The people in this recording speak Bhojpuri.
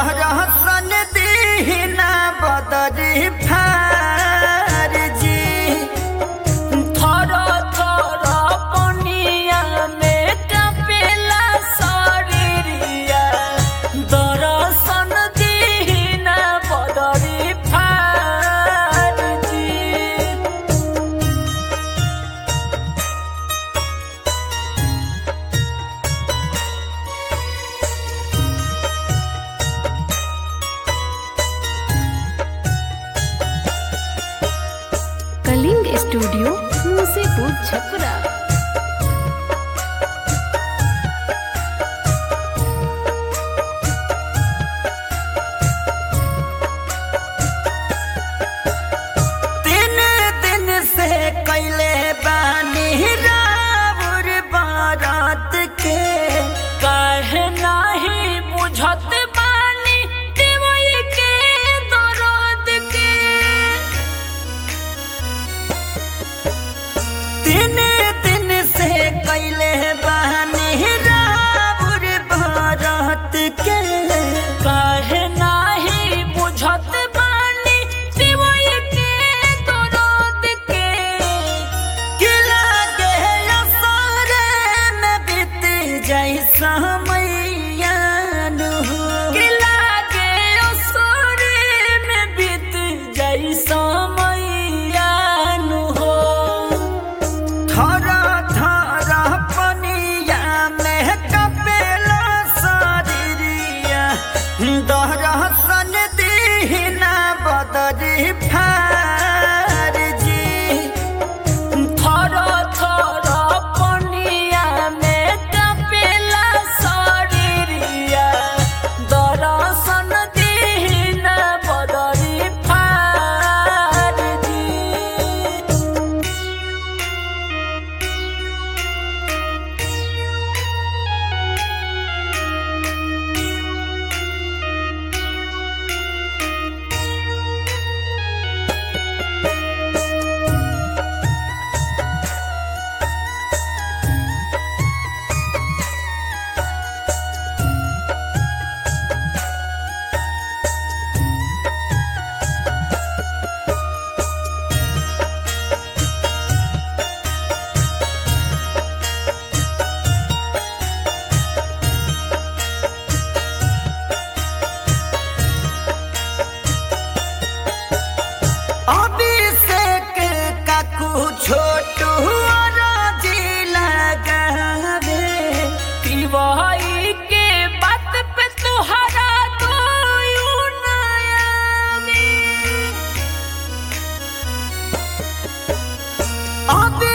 दहरसन दीना बदरी फारजी थर थर पनिया में कपेला शरीरिया दर्शन दीना बदरी फारजी कलिंग स्टूडियो मुसेपुर छपरा तीन दिन से कैले बानी राउर बारात के काहे नाही बुझत बानी देवई के दर्द के तीन दिन से कैले बानी राउर बारात के काहे नाही बुझत बानी देवई के दर्द के किला के असरे में बीत जैसा मैयान हो कि लागे असुरे में बीत जैसा मैयान हो थरा थरा पनिया में कपेला शरीरिया दहरसन दीना बदरी फारजी थर थर पनिया में कपेला शरीरिया दर्शन दीन बदरी फारजी अभिषेक काकू छोटू राजी लगावे तिवारी के बात पे तुहरा तो नया अभी